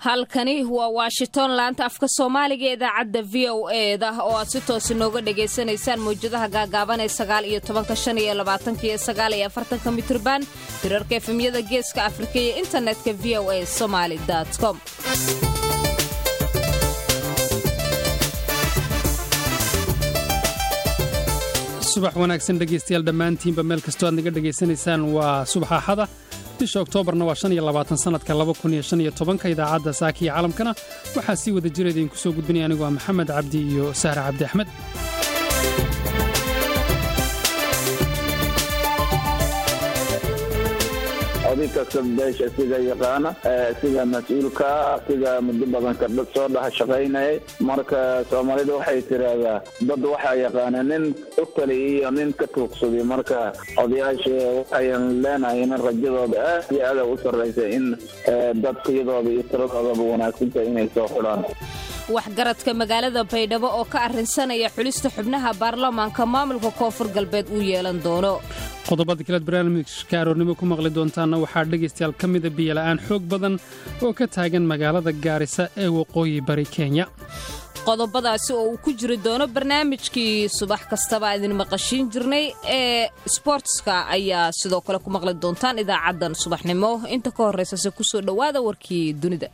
halkani waa washington laanta afka soomaaliga ee idaacadda v o eda oo aad si toos inooga dhagaysanaysaan mawjadaha gaagaaban ee sagaal iyo tobanka shan iyo labaatanka iyo sagaal iyo afartanka mitrban hirarka efemyada geeska afrika iyo internetka v o a somaali com subax wanaagsan dhegaystayaal dhammaantiinba meel kastoo aad naga dhegaysanaysaan waa subax axada bisha oktoobarna waa shan iyo labaatan sannadka laba kun iyo shan iyo tobanka idaacadda saaka iyo caalamkana waxaa sii wada jira idinku soo gudbinaya anigoo ah maxamed cabdi iyo sahre cabdi axmed oday kasta beesha sida yaqaana sida mas-uulka sida muddo badan kardhad soo dhaha shaqaynaya marka soomaalida waxay tiraahdaa dad waxaa yaqaana nin u tali iyo nin ka tuugsaday marka odayaasha waxayan leenahay in rajadooda aad iyo aada u sarraysa in dadkiyadooda iyo tiradoodaba wanaagsantahay inay soo xulaan waxgaradka magaalada baydhabo oo ka arrinsanaya xulista xubnaha baarlamaanka maamulka koonfur galbeed uu yeelan doono qodobada kalead barnaamijka aroornimo ku maqli doontaanna waxaa dhegaystayaal ka mida biyola'aan xoog badan oo ka taagan magaalada gaarisa ee waqooyi bari kenya qodobadaasi oo uu ku jiri doono barnaamijkii subax kastaba idin maqashiin jirnay ee sbortska ayaa sidoo kale ku maqli doontaan idaacaddan subaxnimo inta ka horraysase ku soo dhowaada warkii dunida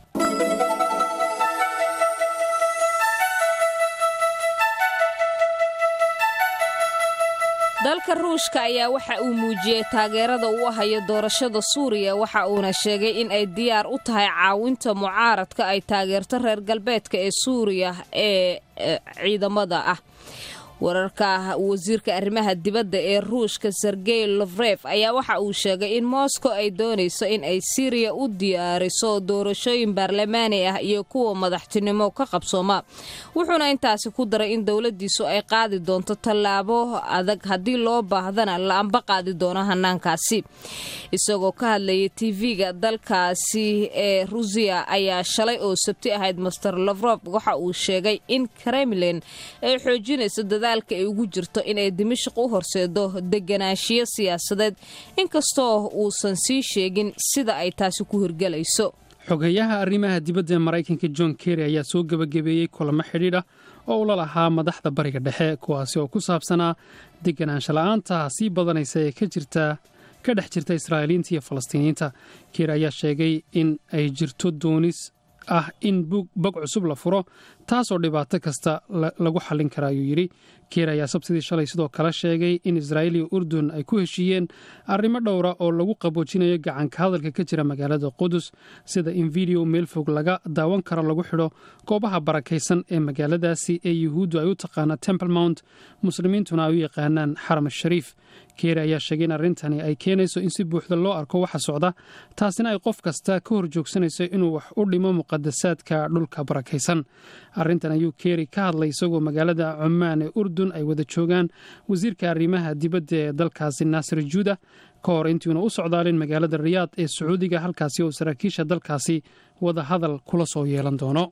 dalka ruushka ayaa waxa uu muujiyey taageerada uu hayo doorashada suuriya waxa uuna sheegay in ay diyaar u tahay caawinta mucaaradka ay taageerto reer galbeedka ee suuriya ee ciidamada ah wararka wasiirka arrimaha dibadda ee ruushka sergey lofref ayaa waxa uu sheegay in moscow ay doonayso in ay siriya u diyaariso doorashooyin baarlamaani ah iyo kuwa madaxtinimo ka qabsooma wuxuuna intaasi ku daray in dowladiisu ay qaadi doonto tallaabo adag haddii loo baahdana la amba qaadi doono hanaankaasi isagoo ka hadlayay tv-ga dalkaasi ee rusiya ayaa shalay oo sabti ahayd master lofrof waxa uu sheegay in kremlin ay xoojinayso dadaalka ay ugu jirto inay dimashq u horseedo deganaanshiyo siyaasadeed inkastoo uusan sii sheegin sida ay taasi ku hirgelayso xogeyaha arrimaha dibadda ee maraykanka john kerry ayaa soo gebagabeeyey kulamo xidhiidh ah oo ula lahaa madaxda bariga dhexe kuwaasi oo ku saabsanaa deganaansho la'aanta sii badanaysa ee ka jirta ka dhex jirta israa'iiliinta iyo falastiiniyiinta keer ayaa sheegay in ay jirto doonis ah in bog cusub la furo taasoo dhibaato kasta lagu xallin kara ayuu yidhi keer ayaa sabtidii shalay sidoo kale sheegay in israa'iil iyo urdun ay ku heshiiyeen arrimo dhowra oo lagu qaboojinayo gacanka hadalka ka jira magaalada qudus sida in video meel fog laga daawan karo lagu xidho goobaha barakaysan ee magaaladaasi ee yuhuuddu ay u taqaana temple mount muslimiintuna ay u yaqaanaan xaram shariif keeri ayaa sheegay in arrintani ay keenayso in si buuxda loo arko waxa socda taasina ay qof kasta ka hor joogsanayso inuu wax u dhimo muqadasaadka dhulka barakaysan arrintan ayuu keeri ka hadlay isagoo magaalada cumaan ee urdun ay wada joogaan wasiirka arrimaha dibadda ee dalkaasi naasir juuda ka hor intiuna u socdaalin magaalada riyaad ee sacuudiga halkaasi oo saraakiisha dalkaasi wada hadal kula soo yeelan doono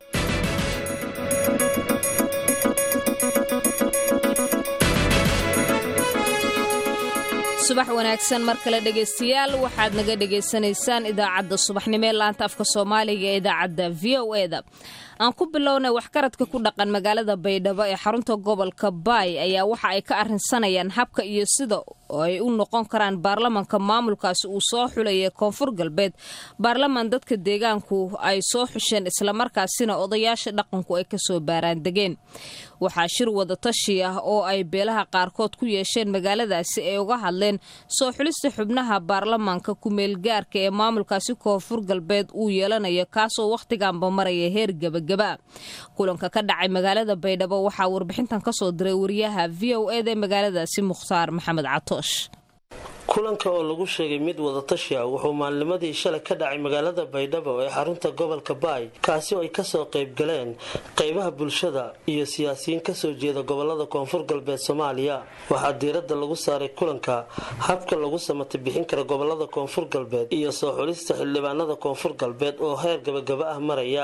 subax wanaagsan mar kale dhegaystayaal waxaad naga dhegaysanaysaan idaacadda subaxnimo ee laanta afka soomaaliga ee idaacadda v o eda aan ku bilownay waxgaradka ku dhaqan magaalada baydhabo ee xarunta gobolka baay ayaa waxa ay ka arrinsanayaan habka iyo sida ay u noqon karaan baarlamanka maamulkaasi uu soo xulaya koonfur galbeed baarlaman dadka deegaanku ay soo xusheen islamarkaasina odayaasha dhaqanku ay kasoo baaraan degeen waxaa shir wada tashi ah oo ay beelaha qaarkood ku yeesheen magaaladaasi ay uga hadleen soo xulista xubnaha baarlamaanka kumeelgaarka ee maamulkaasi koonfur galbeed uu yeelanayo kaasoo wakhtiganba maraya heer gebagaba kulanka ka dhacay magaalada baydhabo waxaa warbixintan kasoo diray wariyaha v o eda ee magaaladaasi mukhtaar maxamed catoosh kulanka oo lagu sheegay mid wadatashi ah wuxuu maalnimadii shalay ka dhacay magaalada baydhabo ee xarunta gobolka baay kaasi oo ay kasoo qayb galeen qaybaha bulshada iyo siyaasiyiin kasoo jeeda gobolada koonfur galbeed soomaaliya waxaa diiradda lagu saaray kulanka habka lagu samata bixin kara gobolada koonfur galbeed iyo soo xulista xildhibaanada koonfur galbeed oo heer gabagaba ah maraya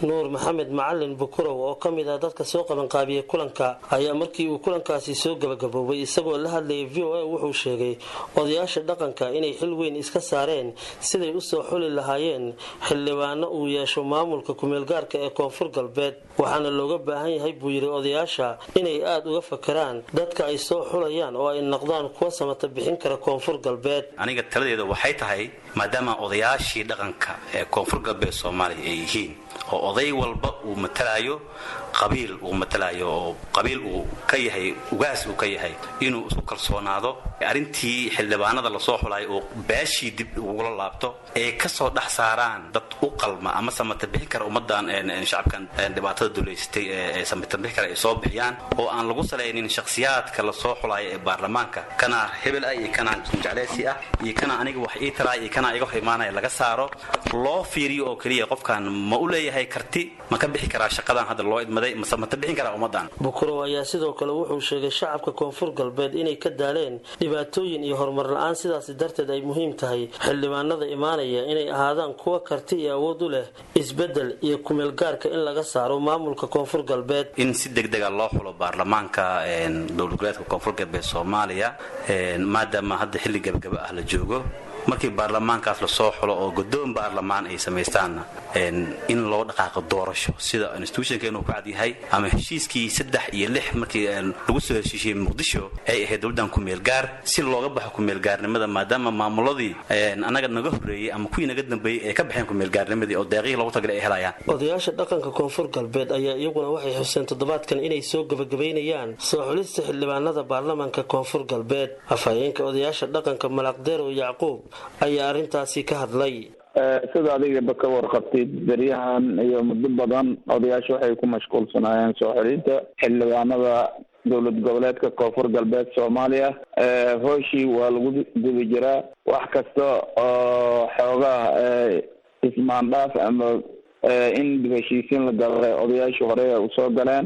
nuur maxamed macalin bukurow oo ka mid ah dadka soo qabanqaabiyey kulanka ayaa markii uu kulankaasi soo gabagaboobay isagoo la hadlayay v o a wuxuu sheegay odayaasha dhaqanka inay xil weyn iska saareen siday usoo xuli lahaayeen xildhibaano uu yeesho maamulka kumeelgaarka ee koonfur galbeed waxaana looga baahan yahay buu yidhi odayaasha inay aada uga fakaraan dadka ay soo xulayaan oo ay noqdaan kuwa samata bixin kara koonfur galbeed aniga taladeeda waxay tahay maadaama odayaashii dhaqanka ee koonfur galbeed soomaaliya ay yihiin oo oday walba uu matalaayo qabiil uu matalayo oo qabiil uu ka yahay ugaas uu ka yahay inuu isku kalsoonaado arrintii xildhibaanada lasoo xulayo oo beeshii dib ugula laabto ee ka soo dhex saaraan dad u qalma ama samata bixin kara ummadan shacabkan dhibaatada duleysatay ee samata bixin kara ay soo bixiyaan oo aan lagu salaynin shakhsiyaadka lasoo xulayo ee baarlamaanka kana hebel ah iyo kana jecleysi ah iyo kana aniga wax ii taraay iyo kana iga hor imaanaya laga saaro loo fiiriyo oo keliya qofkan ma u leeyahay karti ma ka bixi karaa shaqadan hadda loo idmaday mase ma bixin karaa ummadan bukurow ayaa sidoo kale wuxuu sheegay shacabka koonfur galbeed inay ka daaleen dhibaatooyin iyo horumar la-aan sidaasi darteed ay muhiim tahay xildhibaanada imaanaya inay ahaadaan kuwa karti iyo awood u leh isbedel iyo kumeelgaarka in laga saaro maamulka koonfur galbeed in si degdega loo xulo baarlamaanka dowlad goboleedka koonfur galbeed soomaaliya maadaama hadda xilli gabagaba ah la joogo markii baarlamaankaas lasoo xulo oo godoon baarlamaan ay samaystaanna in loo dhaqaaqo doorasho sida institutionkeenu ku cadyahay ama heshiiskii saddex iyo lix markii lagu soo heshiishiyey muqdisho ay ahayd dowladdan kumeelgaar si looga baxo kumeelgaarnimada maadaama maamuladii annaga naga horreeyey ama kuwii naga dambeeyey ay ka baxeen kumeelgaarnimadii oo deeqihii loogu tagalay ay helayaan odayaasha dhaqanka koonfur galbeed ayaa iyaguna waxay xuseen toddobaadkan inay soo gabagabaynayaan soo xulista xildhibaanada baarlamaanka koonfur galbeed afhayeenka odayaasha dhaqanka malaqdeerow yacquub ayaa arrintaasi ka hadlay sida adigaba ka warqabtid beryahan iyo muddo badan odayaasha waxay ku mashquulsanaayeen soo xelinta xildhibaanada dowlad goboleedka koonfur galbeed soomaaliya hooshii waa lagu guda jiraa wax kasta oo xoogaha ismaandhaaf ama in dib heshiisiin la galay odayaashii hore usoo galeen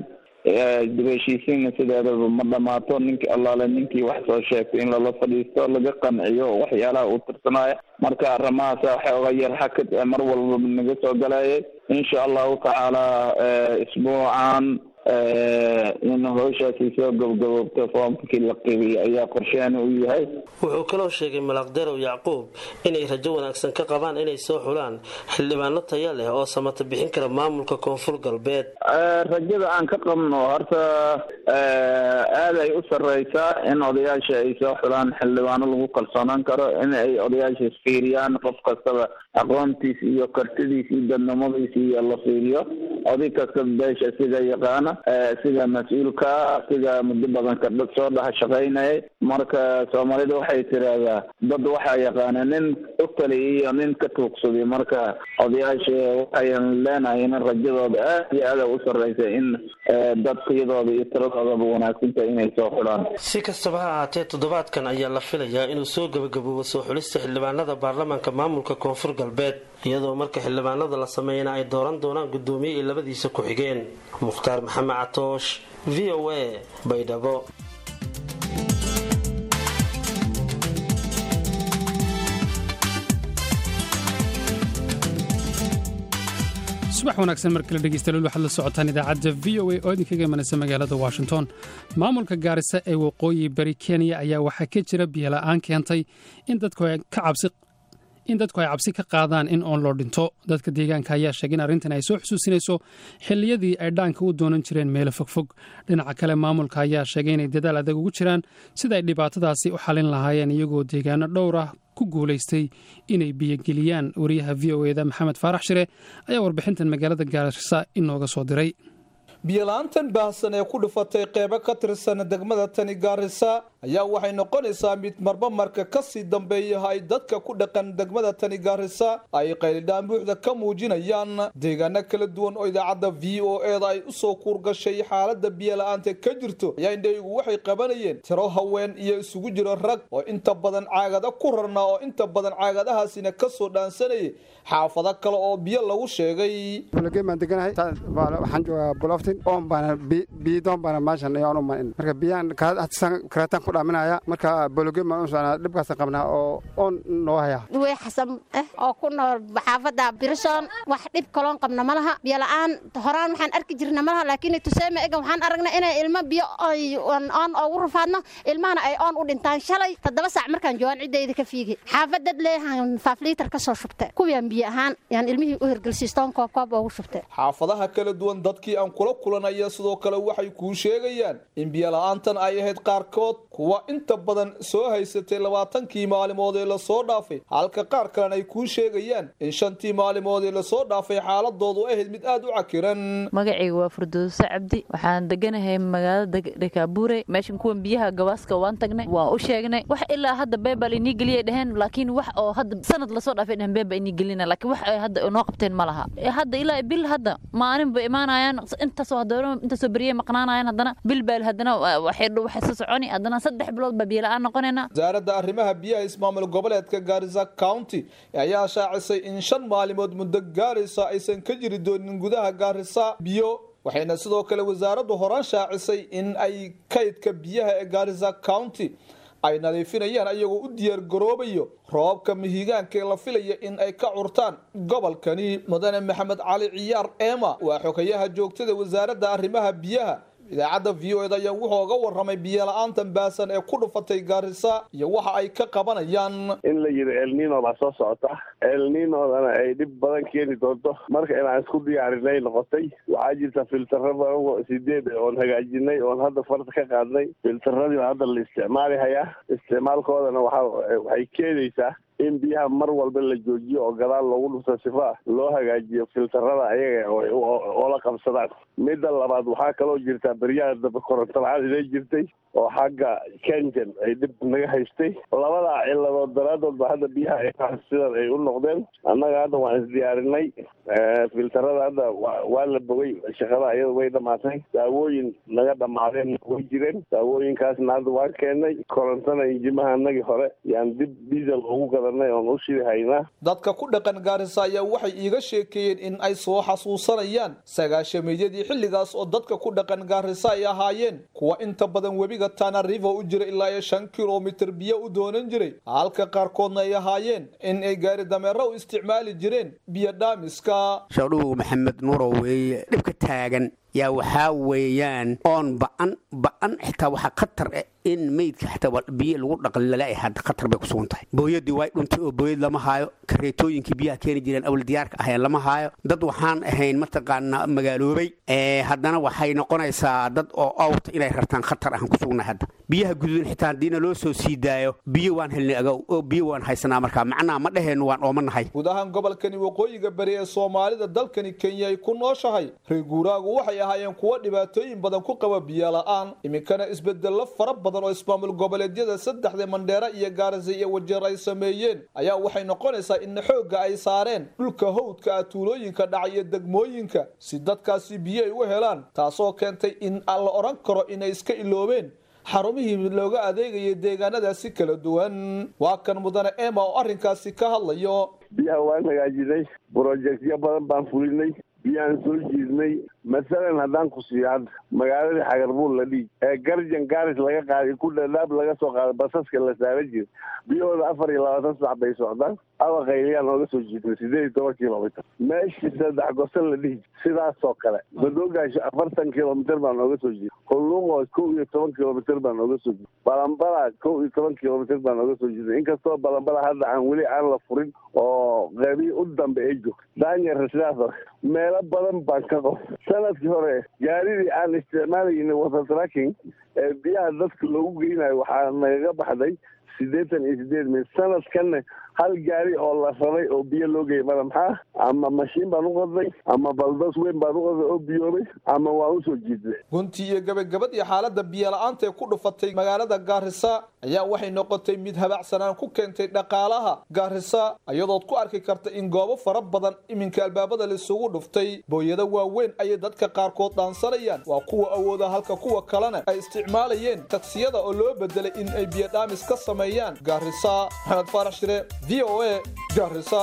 dib heshiisiinna sideedaba ma dhamaato ninkii allaale ninkii wax soo sheegtay in lala fadhiisto laga qanciyo waxyaalaha uu tirsanaayo marka arrimahaasa xooga yar xakad mar walba naga soo galayay insha allahu tacaala isbuucan in howshaasi soo gabgaboobto foomkii la qibiyay ayaa qorsheena u yahay wuxuu kaloo sheegay malaqderow yacquub inay rajo wanaagsan ka qabaan inay soo xulaan xildhibaano taya leh oo samata bixin kara maamulka koonfur galbeed rajada aan ka qabno horta aada ay u sareysaa in odayaasha ay soo xulaan xildhibaano lagu kalsoonaan karo in ay odayaasha isfiiriyaan qof kastaba aqoontiis iyo kartidiis iyo dadnimadiis iyo la fiiriyo oday kasta beesha sida yaqaana sida mas-uulka sida muddo badan ka dad soo dhaha shaqaynayay marka soomaalida waxay tiraahdaa dad waxaa yaqaana nin u taliya iyo nin ka tuugsaday marka odayaasha waxayan leenahay in rajadooda aad iyo aada u sareysa in dadkiyadooda iyo tiradoodaba wanaagsanta inay soo xulaan si kastaba ha ahaatee toddobaadkan ayaa la filayaa inuu soo gabagaboobo soo xulista xildhibaanada baarlamaanka maamulka koonfur galbeed iyadoo marka xildhibaanada la sameeyana ay dooran doonaan guddoomiye iyo labadiisa ku-xigeen mukhtaar maxamed catoosh v o a baydhabo subax wanaagsan mar kale dhegeystayaal waxaad la socotaan idaacadda v o a oo idinkaga imanaysa magaalada washington maamulka gaarisa ee waqooyi bari kenya ayaa waxaa ka jira biyola'aan keentay in dadku ay cabsi ka qaadaan in oon loo dhinto dadka deegaanka ayaa sheegay in arrintan ay soo xusuusinayso xilliyadii ay dhaanka u doonan jireen meelo fogfog dhinaca kale maamulka ayaa sheegay inay dadaal adag ugu jiraan sida ay dhibaatadaasi u xalin lahaayeen iyagoo deegaano dhowr ah ku guulaystay inay biyogeliyaan wariyaha v o eda maxamed faarax shire ayaa warbixintan magaalada gaarisa inooga soo diray biyola'aantan baahsan ee ku dhufatay qeybo ka tirsan degmada tani gaarisa ayaa waxay noqonaysaa mid marba marka kasii dambeeyaha ay dadka ku dhaqan degmada tani gaarisa ay qaylidhaan buuxda ka muujinayaan deegaano kala duwan oo idaacadda v o eda ay usoo kuurgashay xaalada biyola'aanta ka jirto ayaa indhaygu waxay qabanayeen tiro haween iyo isugu jiro rag oo inta badan caagada ku rarnaa oo inta badan caagadahaasina kasoo dhaansanayay xaafado kale oo biyo lagu sheegay oon baana biidoon baana meeshan ayaan u manin marka biyaan kareetaan ku dhaaminaya marka bologem baan u socnaa dhibkaasaan qabnaa oo oon noo haya way xasan ah oo ku nool xaafadda birson wax dhib kaloon qabna ma laha biyo la'aan horaan waxaan arki jirna ma laha laakiin tuseeme egan waxaan aragnay inay ilmo biyo oon ugu rafaadno ilmahana ay oon u dhintaan shalay toddoba saac markaan joogaan ciddayda ka fiigi xaafad dad leeyahan faafliitar ka soo shubtay kuwiyaan biyo ahaan yaan ilmihii u hirgelsiistoon koob koob ugu shubtay xaafadaha kala duwan dadkii aan kula kulanaya sidoo kale waxay kuu sheegayaan in biyola'aantan ay ahayd qaarkood kuwa inta badan soo haysatay labaatankii maalimood ee lasoo dhaafay halka qaar kalena ay kuu sheegayaan in shantii maalimood ee lasoo dhaafay xaaladoodu ahayd mid aad u cakiran magacayga waa furdooso cabdi waxaan deganahay magaalada dhekaabuure meeshan kuwan biyaha gabaaska waan tagnay waan u sheegnay wax ilaa hadda beebal inii geliyay dheheen laakiin wax oo hadda sanad lasoo dhaafay dheheen beeba inii gelina laakiin wax ay hadda inoo qabteen ma laha hadda ilaa bil hadda maalin bay imaanayaan intaasoo haddana intaasoo beriyay maqnaanayaan haddana bil baa haddana waxay waxay soo soconi haddana saddex bilood baa biyo la'aan noqonayna wasaaradda arrimaha biyaha ismaamul goboleedka gaarisa county ayaa shaacisay in shan maalimood muddo gaaraysa aysan ka jiri doonin gudaha gaarisa biyo waxayna sidoo kale wasaaraddu horaan shaacisay in ay kaydka biyaha ee gaarisa county ay nadiifinayaan ayagoo u diyaar garoobayo roobabka mihigaanka ee la filaya in ay ka curtaan gobolkani mudane maxamed cali ciyaar eema waa xogayaha joogtada wasaaradda arrimaha biyaha idaacadda v o ed ayaa wuxuu oga warramay biyola'aantan baasan ee ku dhufatay gaarisa iyo waxa ay ka qabanayaan in la yidhi elnino baa soo socota elninodana ay dhib badan keeni doonto marka inaan isku diyaarinay noqotay waxaa jirta filtaro badan sideed oon hagaajinay oon hadda farta ka qaadnay filtaradii hadda la isticmaali hayaa isticmaalkoodana waxay keenaysaa in biyaha mar walba la joojiyo oo gadaal loogu dhufto sifa loo hagaajiyo filtarada ayaga oo la qabsadaan midda labaad waxaa kaloo jirtaa beryaha dambe koronto la-aan inay jirtay oo xagga kenjan ay dhib naga haystay labadaa ciladood daraadood ba hadda biyaha sidan ay u noqdeen annaga hadda waan isdiyaarinay filtarada hadda waa la bogay shaqada iyada way dhamaatay daawooyin naga dhamaadeen way jireen daawooyinkaasna hadda waan keenay korontana injimaha anagii hore yaan dib diesel ugu gadanay oon u shidi haynaa dadka ku dhaqan gaarisa ayaa waxay iiga sheekeeyeen in ay soo xasuusanayaan sagaashameeyadii xilligaas oo dadka ku dhaqan gaarisa ay ahaayeen kuwa inta badan webiga tana river u jira ilaa iyo shan kilomitir biyo u doonan jiray halka qaarkoodna ay ahaayeen in ay gaari dameero u isticmaali jireen biyo dhaamiska shadhuw maxamed nuurow weeye dhibka taagan yaa waxaa weeyaan oon ba'an ba'an xitaa waxaa khatar ah in meydka xitaa biyo lagu dhaqan lala hadda khatar bay ku sugan tahay booyadii way dhuntay oo booyad lama haayo kareetooyinkii biyaha keeni jireen awal diyaarka aheen lama haayo dad waxaan ahayn mataqaanaa magaaloobay haddana waxay noqonaysaa dad oo awta inay rartaan khatar ahaan ku sugnay hadda biyaha guduudan xitaa haddiina loo soo sii daayo biyo waan helnay agow oo biyo waan haysanaa markaa macnaha ma dheheennu waan oomanahay guud ahaan gobolkani waqooyiga bari ee soomaalida dalkani kenya ay ku nooshahay reer guuraagu waxay ahaayeen kuwo dhibaatooyin badan ku qaba biyo la'aan iminkana isbedello fara badan oo ismaamul goboleedyada saddexda mandheera iyo gaarisa iyo wajeer ay sameeyeen ayaa waxay noqonaysaa in xoogga ay saareen dhulka hawdka ah tuulooyinka dhaca iyo degmooyinka si dadkaasi biyo ay u helaan taasoo keentay in aan la odhan karo inay iska iloobeen xarumihii looga adeegayay deegaanadaasi kala duwan waa kan mudane ema oo arrinkaasi ka hadlayo biyaha waan hagaajinay brojektyo badan baan fulinay biyaan soo jiidnay masalan haddaan ku siiyo hadda magaaladii xagarbuul la dhiig ee garjan gaaris laga qaaday ku dhadhaab laga soo qaaday basaska la saaran jira biyahooda afar iyo labaatan sac bay socdaan aba qayliyaan ooga soo jiidnay sideed iyo toban kilomitr meeshii saddex gosan la dhihi sidaasoo kale madoogaasho afartan kilomitr baan ooga soo jiiday hulluqo kow iyo toban kilomitr baan ooga soo jiiday balambala kow iyo toban kilomitr baan ooga soo jiiday inkastoo balambala hadda aan weli aan la furin oo qeybii u dambe ay joogto daanyar sidaas meelo badan baan ka qof sanadkii hore gaaridii aan isticmaalayna water tracking ee biyaha dadka loogu geynayo waxaa nagaga baxday siddeetan iyo sideed mil sanadkanna hal gaari oo la raray oo biyo loo geeyay mala maxaa ama mashiin baan u qodnay ama baldos weyn baan u qodnay oo biyoobay ama waan usoo jiidnay gunti iyo gabagabadii xaaladda biyo la-aanta ee ku dhufatay magaalada gaarisa ayaa waxay noqotay mid habacsanaan ku keentay dhaqaalaha gaarisa iyadood ku arki karta in goobo fara badan iminka albaabada laisugu dhuftay booyado waaweyn ayay dadka qaarkood dhaansanayaan waa kuwa awooda halka kuwa kalena ay isticmaalayeen tagsiyada oo loo bedelay in ay biyo dhaamis ka sameeyaan gaarisa maxamed faarax shire v o a gaarisa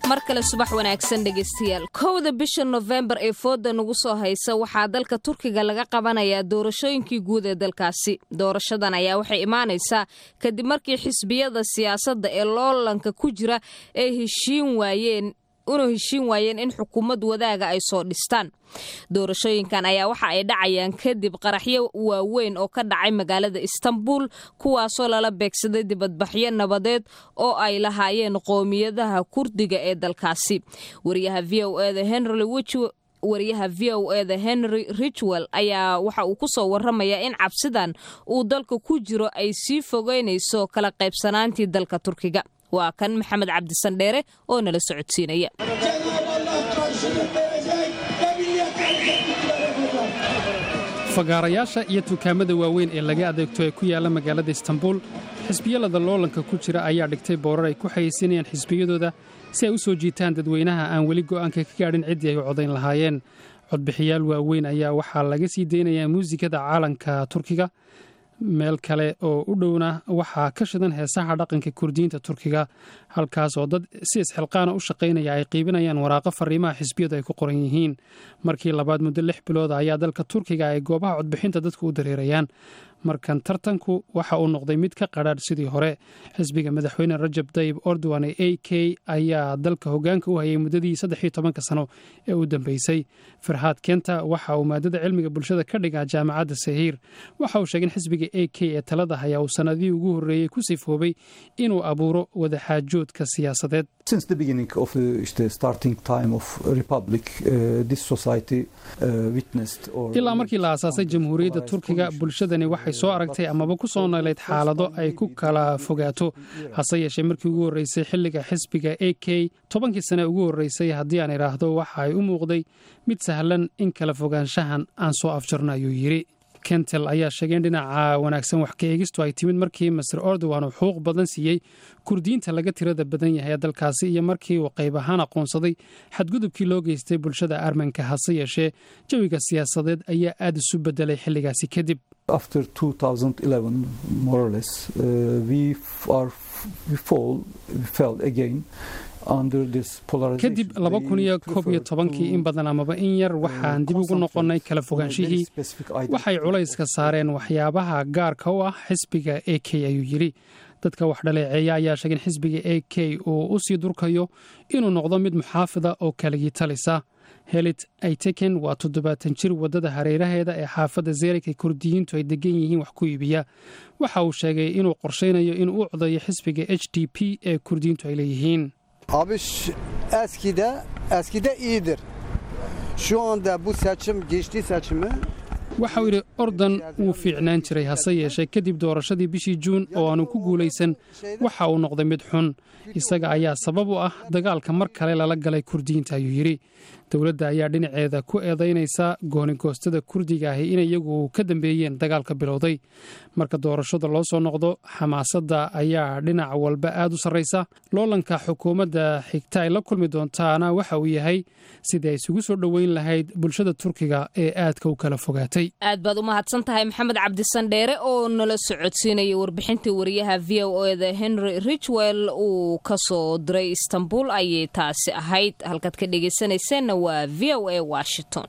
mar kale subax wanaagsan dhegaystayaal kowda bisha nofembar ee fooda nagu soo haysa waxaa dalka turkiga laga qabanayaa doorashooyinkii guud ee dalkaasi doorashadan ayaa waxay imaanaysaa kadib markii xisbiyada siyaasadda ee loolanka ku jira ay heshiin waayeen una heshiin waayeen in xukuumad wadaaga ay soo dhistaan doorashooyinkan ayaa waxa ay dhacayaan kadib qaraxyo waaweyn oo ka dhacay magaalada istanbul kuwaasoo lala beegsaday dibadbaxyo nabadeed oo ay lahaayeen qoomiyadaha kurdiga ee dalkaasi wariyaha v o eda henry wariyaha v o eda henry richwell ayaa waxa uu ku soo waramayaa in cabsidan uu dalka ku jiro ay sii fogeynayso kala qaybsanaantii dalka turkiga waa kan maxamed cabdisandheere oo nala socodsiinaya fagaarayaasha iyo dukaamada waaweyn ee laga adeegto ee ku yaalla magaalada istanbul xisbiyalada loolanka ku jira ayaa dhigtay boorar ay ku xayeysinayaan xisbiyadooda si ay u soo jiitaan dadweynaha aan weli go'aanka ka gaadhin ciddii ay u codayn lahaayeen codbixiyaal waaweyn ayaa waxaa laga sii deynayaa muusikada caalanka turkiga meel kale oo u dhowna waxaa ka shidan heesaha dhaqanka kurdiyiinta turkiga halkaas oo dad si isxilqaana u shaqaynaya ay qiibinayaan waraaqo fariimaha xisbiyadu ay ku qoran yihiin markii labaad muddo lix bilooda ayaa dalka turkiga ay goobaha codbixinta dadku u dareerayaan markan tartanku waxa uu noqday mid ka qadhaadh sidii hore xisbiga madaxweyne rajab tayib ordowan ee a k ayaa dalka hogaanka u hayay muddadii saddexiyo tobanka sano ee u dambeysay farhaad kenta waxa uu maadada cilmiga bulshada ka dhigaa jaamacadda sahiir waxa uu sheegay in xisbiga a k ee talada haya uu sanadihii ugu horreeyey ku sifoobay inuu abuuro wadaxaajoodka siyaasadeed ilaa markii la aasaasay jamhuuriyadda turkiga bulshadani waxay soo aragtay amaba ku soo noolayd xaalado ay ku kala fogaato hase yeeshee markii ugu horreysay xilliga xisbiga a k tobankii sane ugu horreysay haddii aan idhaahdo waxa ay u muuqday mid sahlan in kala fogaanshahan aan soo afjarno ayuu yidhi kentel ayaa sheegay in dhinaca wanaagsan wax ka eegistu ay timid markii master ordowan uu xuquuq badan siiyey kurdiyiinta laga tirada badan yahay ee dalkaasi iyo markii uu qayb ahaan aqoonsaday xadgudubkii loo geystay bulshada armanka hase yeeshee jawiga siyaasadeed ayaa aad isu bedelay xilligaasi kadib kadib laba kun iyo koob iyo tobankii in badan amaba in yar waxaan dib ugu noqonnay kala fogaanshihii waxay culayska saareen waxyaabaha gaarka u ah xisbiga a k ayuu yidhi dadka wax dhaleeceeya ayaa sheegay in xisbiga a k uu u sii durkayo inuu noqdo mid muxaafida oo kaligii talisa helit ayteken waa toddobaatan jir waddada hareeraheeda ee xaafadda zerik ee kurdiyiintu ay degan yihiin wax ku iibiya waxa uu sheegay inuu qorshaynayo inuu u codayo xisbiga h d p ee kurdiyiintu ay leeyihiin Abi eskide eskide iyidir. Şu anda bu seçim geçti seçimi waxauu yidhi ordan wuu fiicnaan jiray hase yeeshee kadib doorashadii bishii juun oo aanu ku guulaysan waxa uu noqday mid xun isaga ayaa sabab u ah dagaalka mar kale lala galay kurdiyiinta ayuu yidhi dowladda ayaa dhinaceeda ku eedaynaysa goonigoostada kurdiga ahi in iyagu ka dambeeyeen dagaalka bilowday marka doorashada loo soo noqdo xamaasadda ayaa dhinac walba aad u sarraysa loolanka xukuumadda xigta ay la kulmi doontaana waxa uu yahay sidii ay isugu soo dhoweyn lahayd bulshada turkiga ee aadka u kala fogaatay aad baad u mahadsan tahay maxamed cabdisandheere oo nala socodsiinaya warbixintii wariyaha v o eda henry richwell uu ka soo diray istanbul ayay taasi ahayd halkaad ka dhegaysanayseena waa v o a washington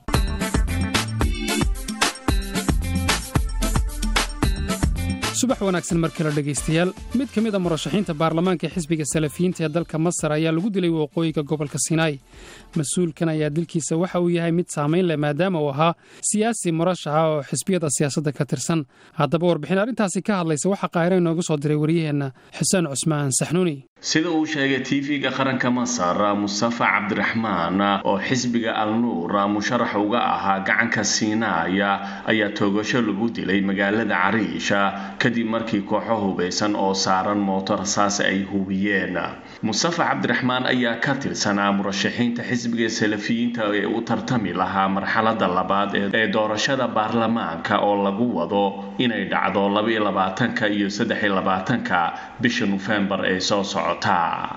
subax wanaagsan mar kale dhegaystayaal mid ka mid a murashaxiinta baarlamaanka xisbiga salafiyiinta ee dalka masar ayaa lagu dilay waqooyiga gobolka sinaai mas-uulkan ayaa dilkiisa waxa uu yahay mid saamayn leh maadaama uu ahaa siyaasi murashaxa oo xisbiyada siyaasadda ka tirsan haddaba warbixin arrintaasi ka hadlaysa waxaa qaahira inooga soo diray waryaheenna xuseen cusmaan saxnuuni sida uu sheegay tv-ga qaranka masar mustafa cabdiraxmaan oo xisbiga al nuur musharax uga ahaa gacanka siinaaya ayaa toogasho lagu dilay magaalada cariisha kadib markii kooxo hubaysan oo saaran mooto rasaas ay hubiyeen mustafa cabdiraxmaan ayaa ka tirsanaa murashaxiinta xisbiga salafiyiinta ee u tartami lahaa marxalada labaad ee doorashada baarlamaanka oo lagu wado inay dhacdo labaiyo labaatanka iyo saddexiyo labaatanka bisha nofembar ee soo socota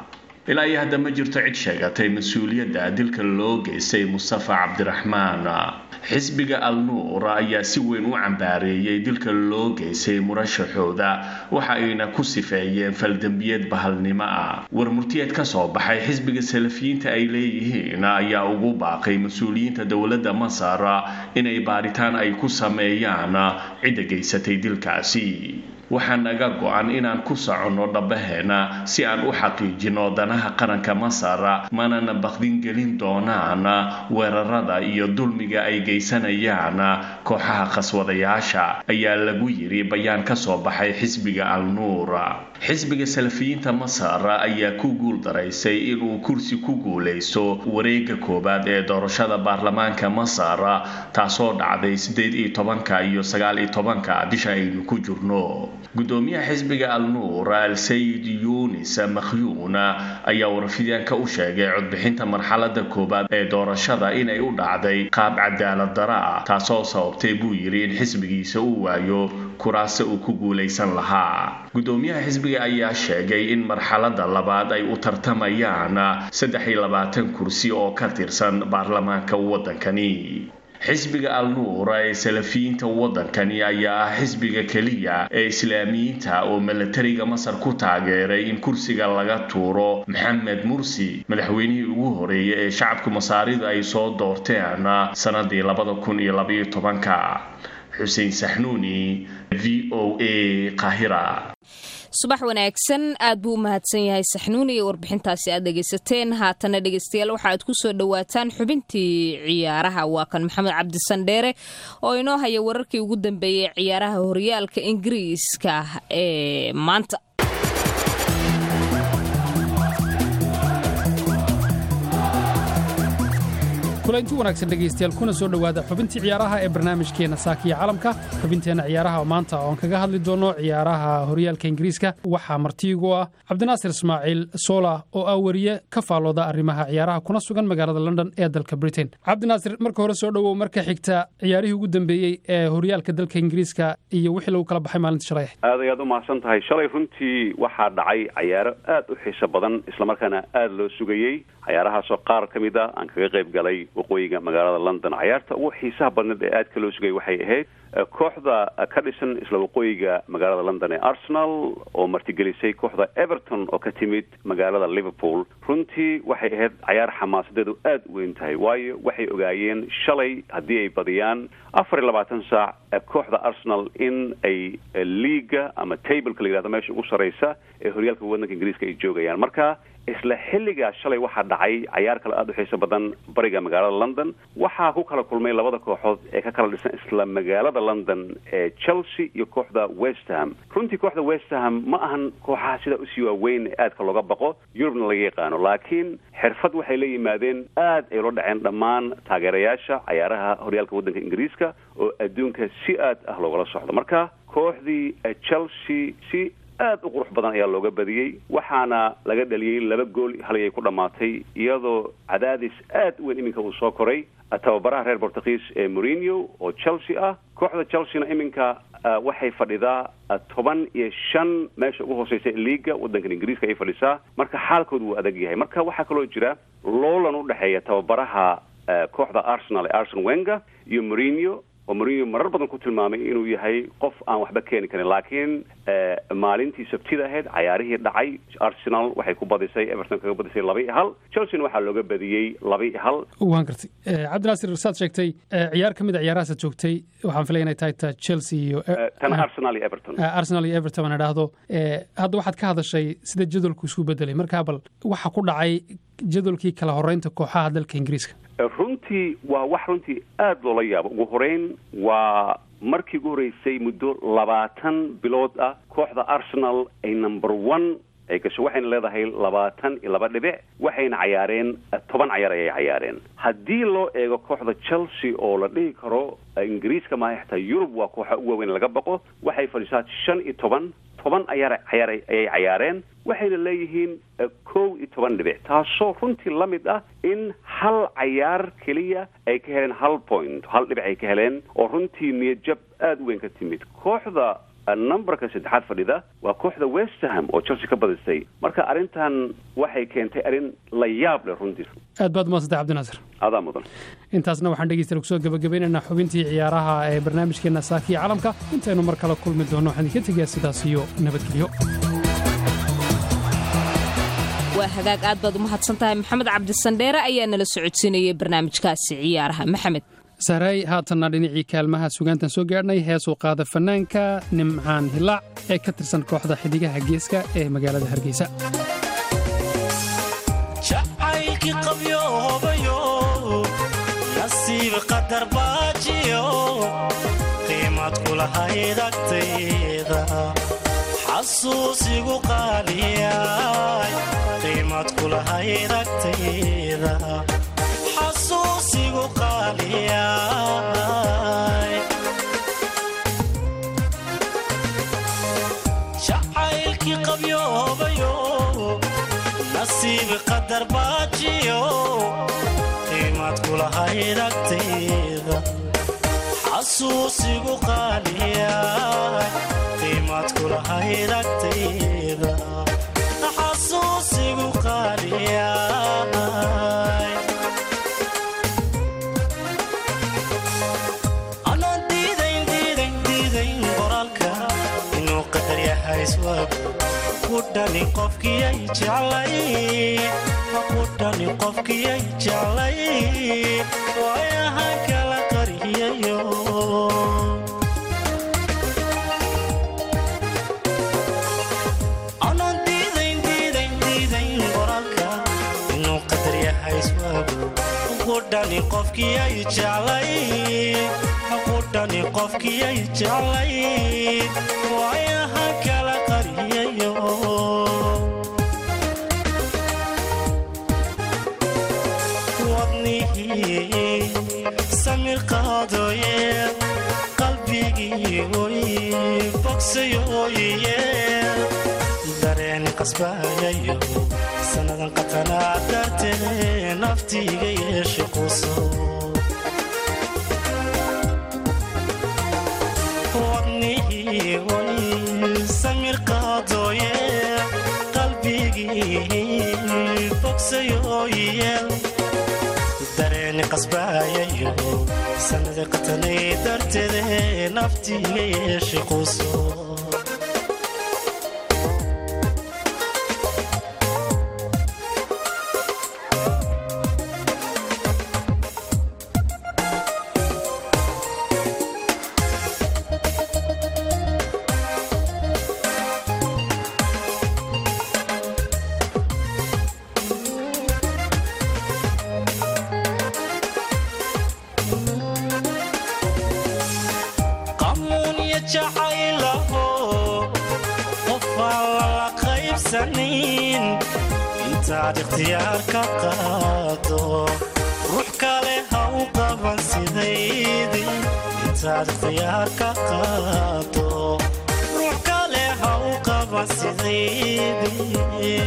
ilaa iyo hadda ma jirto cid sheegatay mas-uuliyadda dilka loo geystay mustafa cabdiraxmaan xisbiga al-nuur ayaa si weyn u cambaareeyey dilka loo geystay murashaxooda waxa ayna ku sifeeyeen faldembiyeed bahalnimo ah war murtiyeed ka soo baxay xisbiga salafiyiinta ay leeyihiin ayaa ugu baaqay mas-uuliyiinta dowladda masar inay baaritaan ay ku sameeyaan cidda geysatay dilkaasi waxaa naga go-an inaan ku soconno dhabbaheena si aan u xaqiijino danaha qaranka masar manana bakdin gelin doonaan weerarada iyo dulmiga ay geysanayaan kooxaha khaswadayaasha ayaa lagu yiri bayaan ka soo baxay xisbiga al-nuur xisbiga salafiyiinta masar ayaa ku guul daraysay inuu kursi ku guulaysto wareega koowaad ee doorashada baarlamaanka masar taasoo dhacday sideed iyo tobanka iyo sagaal iyo tobanka bisha aynu ku jirno gudoomiyaha xisbiga al-nuur al-sayid yunis makhyuun ayaa warfidyaanka u sheegay codbixinta marxalada koowaad ee doorashada inay u dhacday qaab cadaalad dara ah taasoo sababtay buu yidhi in xisbigiisa uu waayo kuraasta uu ku guulaysan lahaa gudoomiyaha xisbiga ayaa sheegay in marxalada labaad ay u tartamayaan saddex iyo labaatan kursi oo ka tirsan baarlamaanka waddankani xisbiga al-nuur ee salafiyiinta waddankani ayaa ah xisbiga keliya ee islaamiyiinta oo milatariga masar ku taageeray in kursiga laga tuuro maxamed mursi madaxweynihii ugu horeeyay ee shacabka masaarida ay soo doorteen sanadii labada kun iyo labaiyo tobanka xuseen saxnuuni v o a qahira subax wanaagsan aad buu u mahadsan yahay saxnuun iyo warbixintaasi aad dhegaysateen haatana dhegaystayaal waxa aad ku soo dhowaataan xubintii ciyaaraha waa kan maxamed cabdisandheere oo inoo haya wararkii ugu dambeeyey ciyaaraha horyaalka ingiriiska ee maanta kulanti wanaagsan dhegaystayaal kuna soo dhowaada xubintii ciyaaraha ee barnaamijkeenna saakiya calamka xubinteenna ciyaaraha maanta oon kaga hadli doono ciyaaraha horyaalka ingiriiska waxaa martiigu ah cabdinaasir ismaaciil soola oo ah weriye ka faallooda arrimaha ciyaaraha kuna sugan magaalada london ee dalka britain cabdinaasir marka hore soo dhowow marka xigta ciyaarihii ugu dambeeyey ee horyaalka dalka ingiriiska iyo wixii lagu kala baxay maalinta shalay aad ayaad u mahadsan tahay shalay runtii waxaa dhacay cayaaro aad u xiiso badan islamarkaana aada loo sugayey cayaarahaasoo qaar ka mid a aan kaga qayb galay waqooyiga magaalada london cayaarta ugu xiisaha badneed ee aadka loo sugayay waxay ahayd kooxda ka dhisan isla waqooyiga magaalada london ee arsenal oo martigelisay kooxda everton oo ka timid magaalada liverpool runtii waxay ahayd cayaar xamaasadeedu aada u weyn tahay waayo waxay ogaayeen shalay haddii ay badiyaan afar iyo labaatan saac kooxda arsenal in ay liiga ama tableka la yihahdo meesha ugu sarreysa ee horyaalka waddanka ingiriiska ay joogayaan marka isla xilligaas shalay waxaa dhacay cayaar kale aada u xiiso badan bariga magaalada london waxaa ku kala kulmay labada kooxood ee ka kala dhisan isla magaalada london ee chelsea iyo kooxda westham runtii kooxda westham ma ahan kooxaha sidaa usii waaweyn ee aadka looga baqo yurubna laga yaqaano laakiin xirfad waxay la yimaadeen aad ay ula dhaceen dhammaan taageerayaasha cayaaraha horyaalka waddanka ingiriiska oo adduunka si aad ah loogala socdo marka kooxdii chelsea si aad u qurux badan ayaa looga badiyey waxaana laga dhaliyey laba gool halayay ku dhammaatay iyadoo cadaadis aad u weyn iminka uu soo koray tababaraha reer bortugiis ee mourinho oo chelsea ah kooxda chelseana iminka waxay fadhidaa toban iyo shan meesha ugu hooseysa liiga waddankan ingiriiska ay fadhisaa marka xaalkoodu wuu adag yahay marka waxaa kaloo jira loolan u dhexeeya tababaraha kooxda arsenal ee arsen wenger iyo mourinho oo mourinho marar badan ku tilmaamay inuu yahay qof aan waxba keeni karin laakiin maalintii sabtida ahayd cayaarihii dhacay arsenal waxay ku badisay everton kaga badisay laba iyo hal chelseana waxaa looga badiyey laba iyo hal waan gartay cabdinaasir saad sheegtay ciyaar ka mid a ciyaarahaasad joogtay waxaan filaya inay tahay ta chelsea iyo tan arsenal iyo everton arsenal iyo everton aan idhaahdo hadda waxaad ka hadashay sida jadwalku isku bedelay markaa bal waxa ku dhacay jadwalkii kala horeynta kooxaha dalka ingiriiska runtii waa wax runtii aada loola yaabo ugu horeyn waa markii ugu horreysay muddo labaatan bilood ah kooxda arsenal ay number one ay gasho waxayna leedahay labaatan iyo laba dhibic waxayna cayaareen toban cayaar ayay cayaareen haddii loo eego kooxda chelsea oo la dhihi karo ingiriiska maaha xataa yurub waa kooxa u waaweyn laga baqo waxay fadhisaa shan iyo toban toban ayaar cayaar ayay cayaareen waxayna leeyihiin kow iyo toban dhibic taasoo runtii la mid ah in hal cayaar keliya ay ka heleen hal point hal dhibic ay ka heleen oo runtii niyadjab aada u weyn ka timid kooxda numberka saddexaad fadhida waa kooxda westham oo chelsea ka badisay marka arrintan waxay keentay arrin la yaab leh runtii aad baad umadsantay cabdinaasir adaa mudan intaasna waxaan dhegeystayaal kusoo gabagabaynaynaa xubintii ciyaaraha ee barnaamijkeenna saakiya calamka intaynu mar kale kulmi doonno waxaan idinka tegayaa sidaas iyo nabadgelyo waa hagaag aad baad u mahadsan tahay maxamed cabdisandheere ayaa nala socodsiinayay barnaamijkaasi ciyaaraha maxamed sahraay haatanna dhinacii kaalmaha sugaantan soo gaadhnay heesuu qaada fannaanka nimcaan hilaac ee ka tirsan kooxda xidigaha geeska ee magaalada hargeysa jacaylkii qabyoobayo nasiib qadar baajiyo qiimad kulahayd agtayda xasuusigu qaaliyay qiimad kulahayd agtayda xasuusigu qaaliyay jacaylkii qabyoobayo nasiib qadar baajiyo qiimad kulahayd agtayda xasuusigu qaaliyay qiimad kulahayd agtayda xasuusigu qaaliyay anaan diidayn diidayn diidayn qoraalka inuu qadar yahay iswaagu ku dhani qofkiyay jeclay ku dhani qofkiyay jeclay waayahan kala qariyayo anaan diidayn diidayn diidayn qoraalka inuu qadar yahay iswaagu ku dhani qofkiyay jeclay ku dhani qofkiyay jeclay waayahan kala qariyayo wadnihii samir qaadooye qalbigii oy bogsayooye dareen qasbayayo sannadan qatanaa dartee naftiiga yeesha quso wadnihii oy samir qaadooye qalbigii bogsayooye dareeni qasbayayo sanada qatanay darteede naftiiga yeesha quso qamuun iyo jacaylaho qofaan lala qaybsanin intaad ikhtiyaar ka qaado ruux kale ha u qaban sidaydii intaad ikhtiyaar ka qaado ruux kale ha u qaban sidaydii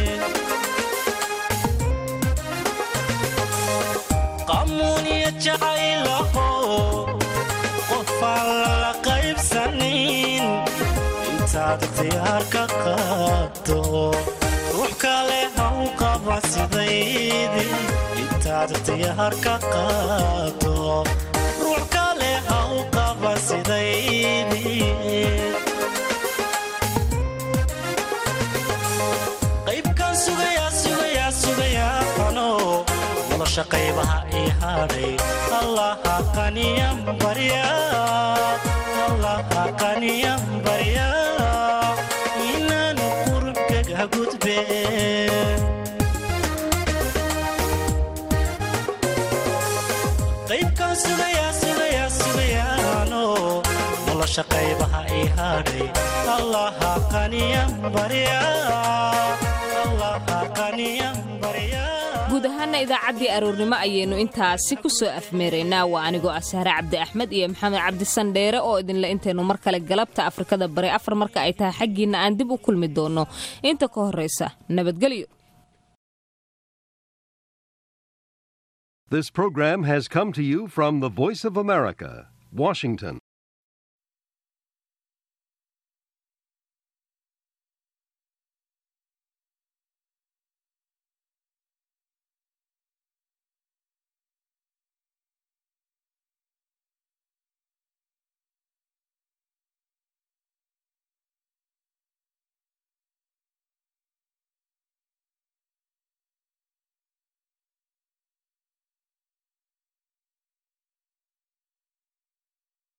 qamuun iyo jacaylaho qofaan lala qaybsanin intaad ikhtiyaar ka qaado ruux kale ha u qaba sidaydii intaad ikhtiyaar ka qaado ruux kale ha u qaba sidaydii qaybkan sugayaa sugayaa sugayaa ano nolosha qaybaha ii hadhay allaha qaniyan barya allaha qaniyan barya inaanu qurubkaga gudbe qaybkan sugayaa sugayaa sugayaano nolosha qaybaha ii hadhay allaha qaniyan barya allaha qaniyan barya guud ahaana idaacaddii aroornimo ayaynu intaasi ku soo afmeeraynaa waa anigoo ah sahre cabdi axmed iyo maxamed cabdisandheere oo idinle intaynu mar kale galabta afrikada bari afar marka ay tahay xaggiinna aan dib u kulmi doonno inta ka horraysa nabadgelyo This program has come to you from the Voice of America, Washington.